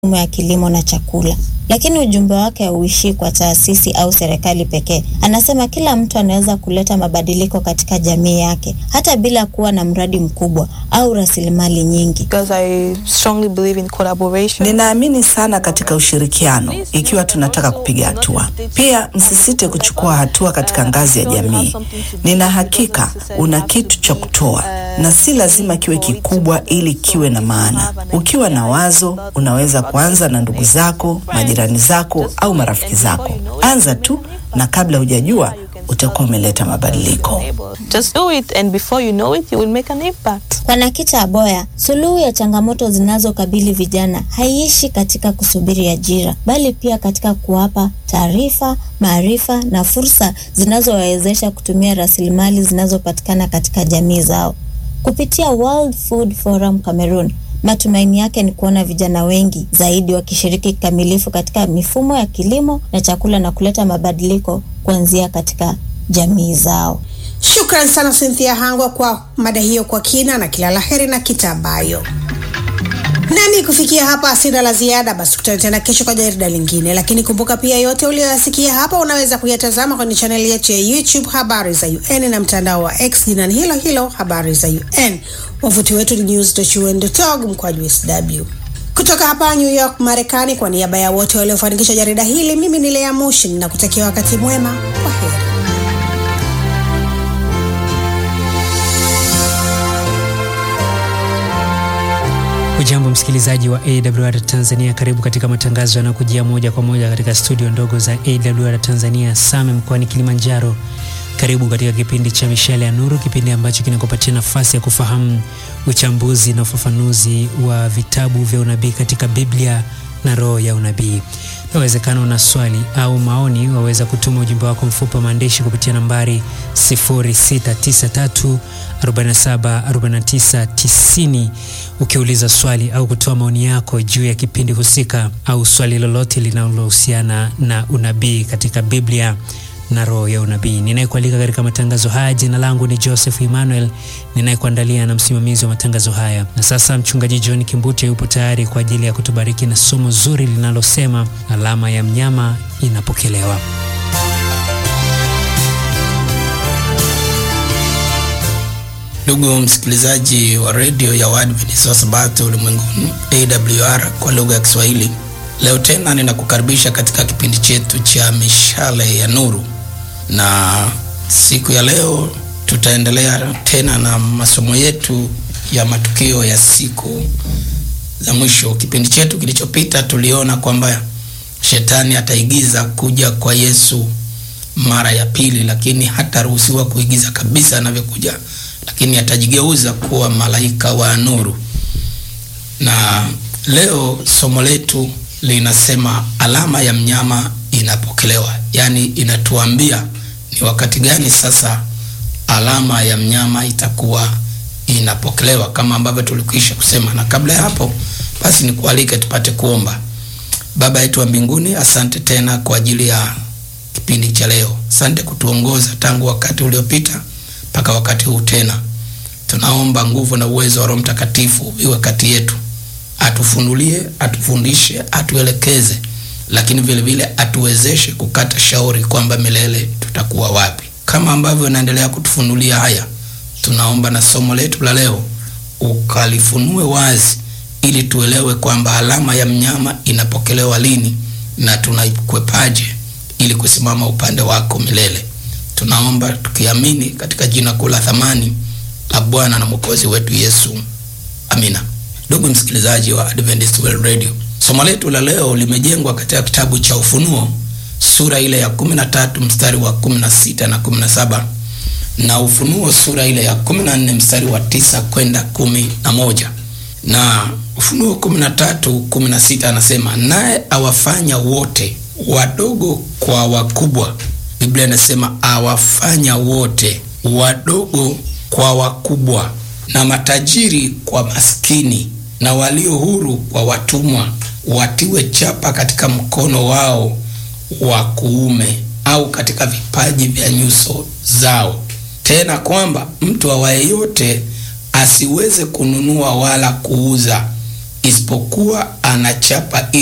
mifumo ya kilimo na chakula. Lakini ujumbe wake hauishii kwa taasisi au serikali pekee. Anasema kila mtu anaweza kuleta mabadiliko katika jamii yake hata bila kuwa na mradi mkubwa au rasilimali nyingi. because I strongly believe in collaboration. Ninaamini sana katika ushirikiano ikiwa tunataka kupiga hatua. Pia msisite kuchukua hatua katika ngazi ya jamii. Nina hakika una kitu cha kutoa na si lazima kiwe kikubwa ili kiwe na maana. Ukiwa na wazo, unaweza kuanza na ndugu zako, majirani zako au marafiki zako. Anza tu na kabla hujajua utakuwa umeleta mabadiliko. Just do it and before you know it you will make an impact. Kwa Nakita Aboya, suluhu ya changamoto zinazokabili vijana haiishi katika kusubiri ajira, bali pia katika kuwapa taarifa, maarifa na fursa zinazowawezesha kutumia rasilimali zinazopatikana katika jamii zao. Kupitia World Food Forum Cameroon, matumaini yake ni kuona vijana wengi zaidi wakishiriki kikamilifu katika mifumo ya kilimo na chakula na kuleta mabadiliko kuanzia katika jamii zao. Shukran sana Cynthia Hangwa kwa mada hiyo kwa kina, na kila laheri na kitabayo. Nami kufikia hapa sina la ziada, basi tukutane tena kesho kwa jarida lingine. Lakini kumbuka pia, yote uliyoyasikia hapa unaweza kuyatazama kwenye chaneli yetu ya YouTube Habari za UN na mtandao wa X jina ni hilo hilo Habari za UN. Wavuti wetu ni news.un.org mkwaju sw. Kutoka hapa New York, Marekani, kwa niaba ya wote waliofanikisha jarida hili, mimi ni Lea Mushin na kutakia wakati mwema. Kwa heri. Ujambo msikilizaji wa AWR Tanzania, karibu katika matangazo yanayokujia moja kwa moja katika studio ndogo za AWR Tanzania Same mkoani Kilimanjaro. Karibu katika kipindi cha Mishale ya Nuru, kipindi ambacho kinakupatia nafasi ya kufahamu uchambuzi na ufafanuzi wa vitabu vya unabii katika Biblia na roho ya unabii. Inawezekana una swali au maoni, waweza kutuma ujumbe wako mfupi wa maandishi kupitia nambari 0693 47 49 90 ukiuliza swali au kutoa maoni yako juu ya kipindi husika au swali lolote linalohusiana na unabii katika Biblia na roho ya unabii. Ninayekualika katika matangazo haya, jina langu ni Joseph Emmanuel, ninayekuandalia na msimamizi wa matangazo haya. Na sasa mchungaji John Kimbute yupo tayari kwa ajili ya kutubariki na somo zuri linalosema alama ya mnyama inapokelewa. Ndugu msikilizaji wa redio ya Waadventista wa Sabato ulimwenguni AWR kwa lugha ya Kiswahili, leo tena ninakukaribisha katika kipindi chetu cha mishale ya nuru, na siku ya leo tutaendelea tena na masomo yetu ya matukio ya siku za mwisho. Kipindi chetu kilichopita tuliona kwamba shetani ataigiza kuja kwa Yesu mara ya pili, lakini hataruhusiwa kuigiza kabisa anavyokuja lakini atajigeuza kuwa malaika wa nuru. Na leo somo letu linasema alama ya mnyama inapokelewa, yaani inatuambia ni wakati gani sasa alama ya mnyama itakuwa inapokelewa, kama ambavyo tulikwisha kusema. Na kabla ya hapo, basi nikualike tupate kuomba. Baba yetu wa mbinguni, asante tena kwa ajili ya kipindi cha leo. Asante kutuongoza tangu wakati uliopita mpaka wakati huu tena. Tunaomba nguvu na uwezo wa Roho Mtakatifu iwe kati yetu, atufunulie, atufundishe, atuelekeze, lakini vile vile atuwezeshe kukata shauri kwamba milele tutakuwa wapi. Kama ambavyo unaendelea kutufunulia haya, tunaomba na somo letu la leo ukalifunue wazi, ili tuelewe kwamba alama ya mnyama inapokelewa lini na tunaikwepaje ili kusimama upande wako milele. Tunaomba tukiamini katika jina kuu la thamani la Bwana na Mwokozi wetu Yesu, amina. Ndugu msikilizaji wa Adventist World Radio, somo letu la leo limejengwa katika kitabu cha Ufunuo sura ile ya 13 mstari wa 16 na 17 na Ufunuo sura ile ya 14 mstari wa tisa kwenda kumi na moja na Ufunuo 13 16 anasema, naye awafanya wote wadogo kwa wakubwa Biblia inasema awafanya wote wadogo kwa wakubwa, na matajiri kwa maskini, na walio huru kwa watumwa, watiwe chapa katika mkono wao wa kuume au katika vipaji vya nyuso zao, tena kwamba mtu awaye yote asiweze kununua wala kuuza isipokuwa anachapa